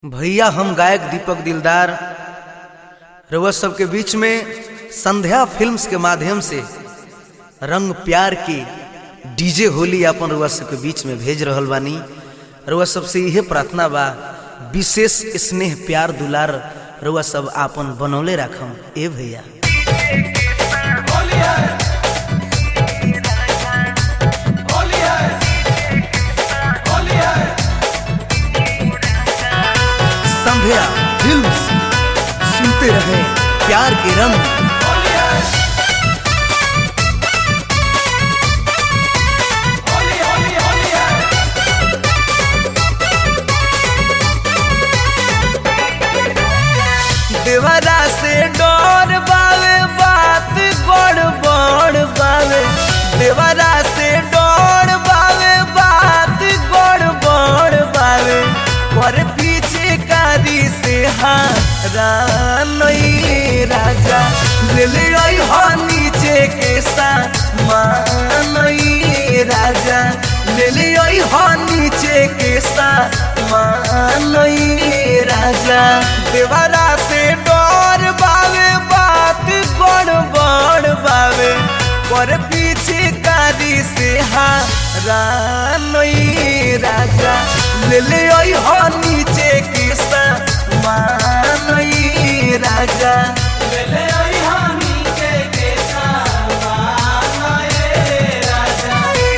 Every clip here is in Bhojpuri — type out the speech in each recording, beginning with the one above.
भैया हम गायक दीपक दिलदार रउआ सबके बीच में संध्या फिल्म्स के माध्यम से रंग प्यार की डीजे होली अपन रउआ सबके बीच में भेज रहल बानी रउआ सबसे इहे प्रार्थना बा विशेष स्नेह प्यार दुलार रउआ सब आपन बनौले राखम ए भैया संध्या फिल्म्स सुनते रहे प्यार के रंग देवरा से डर बावे बात गड़ बड़ बावे देवरा से डर बावे बात गड़ बड़ बावे पर पीछे कारी से हारा नहीं राजा ले ले आई हो नीचे के सामान नहीं राजा ले ले आई हो नीचे के सामान नहीं राजा देवरा से डर बावे बात गड़ बड़ बावे पर पीछे कारी से हारा नहीं राजा ले ले आई हो नीचे के सामान नहीं राजा ले ले आई हो नीचे के सामान नहीं राजा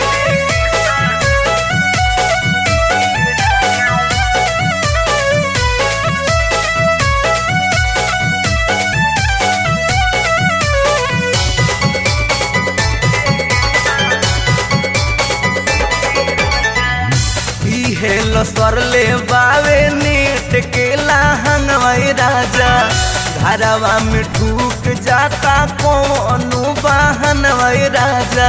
इहे लसरले बावे नेट के लहंगवाई राजा घरवा में ढूक जाता कौनो बहनवाई राजा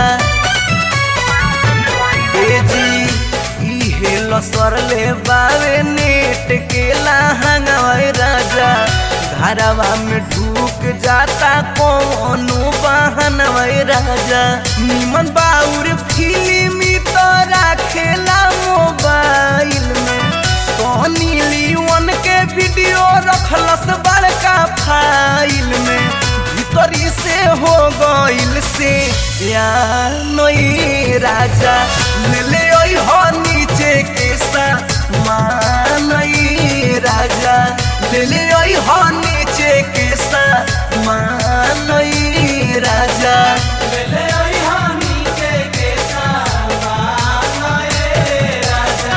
ए जी इहे लसरले बावे नेट के लहंगवाई राजा घरवा में ढूक जाता कौनो बहनवाई राजा निमन बाउर फिल्मी तो राखेला मोबाइल में सोनी लीवन के वीडियो रखलस बड़का फाइल में भीतरी से हो गइल से या नई राजा ले ले ओई हो नीचे के सामान नई राजा ले ले ओई हो नीचे के सामान नई राजा ले ले ओई हो नीचे के सामान नई राजा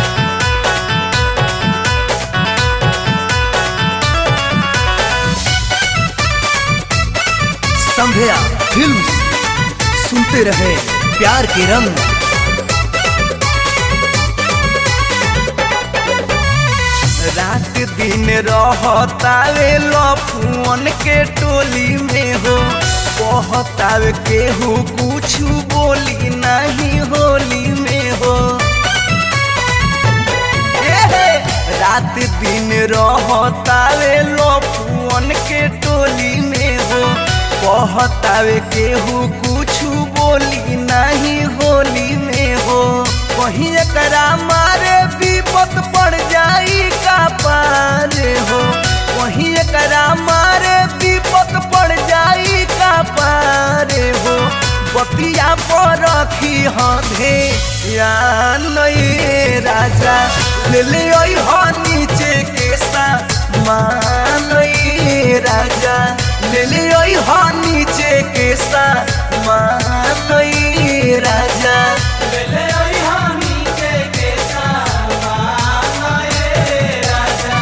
संध्या फिल्म्स सुनते रहे प्यार के रंग रात दिन रहतावे लफुअन के टोली में हो कहतावे केहू कुछ बोली नहीं होली में हो एहे, रात दिन रहतावे लफुअन के टोली में हो कहतावे केहू कुछ बोली नहीं होली में हो कहीं एकरा मारे विपत पड़ जाई का पारे हो कहीं एकरा मारे विपत पड़ जाई का पारे हो बतिया पर रखी हधे या नहीं राजा ले ले आई हो नीचे के सामान नहीं राजा ले ले आई हो नीचे के सामान नहीं राजा ले ले आई हो नीचे के सामान नहीं राजा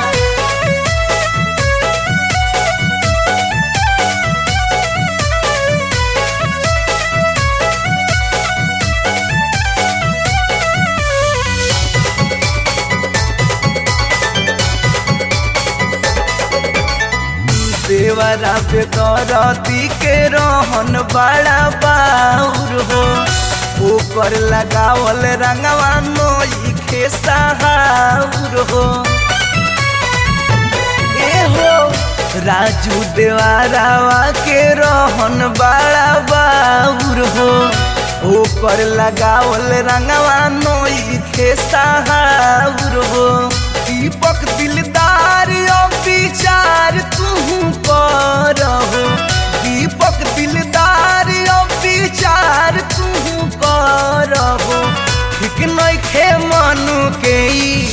देवरा पे करती के रहन बड़ा बाउर हो ऊपर लगावल रंगवा नोई के सहाउर हो ए हो राजू देवारावा के रहन बड़ा बाउर हो ऊपर लगावल रंगवा नोई के सहाउर हो दीपक दिलदार अब विचार तू करहो दीपक दिलदार अब विचार तू करहो ठीक नइखे मनु के ई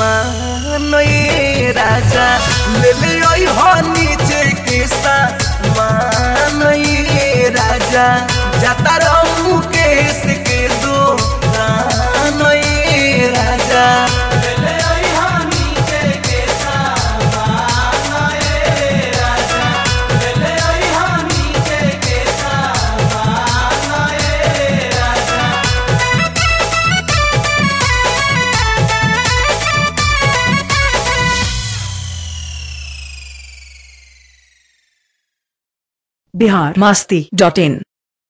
मानए राजा ले ले ओइ हो नीचे के सा मानए राजा जाता रहू केस के दो कानए राजा ले ले ओइ हो नीचे के सा मानए राजा ले ले ओइ हो नीचे के सा मानए राजा बिहार मास्ती डॉट इन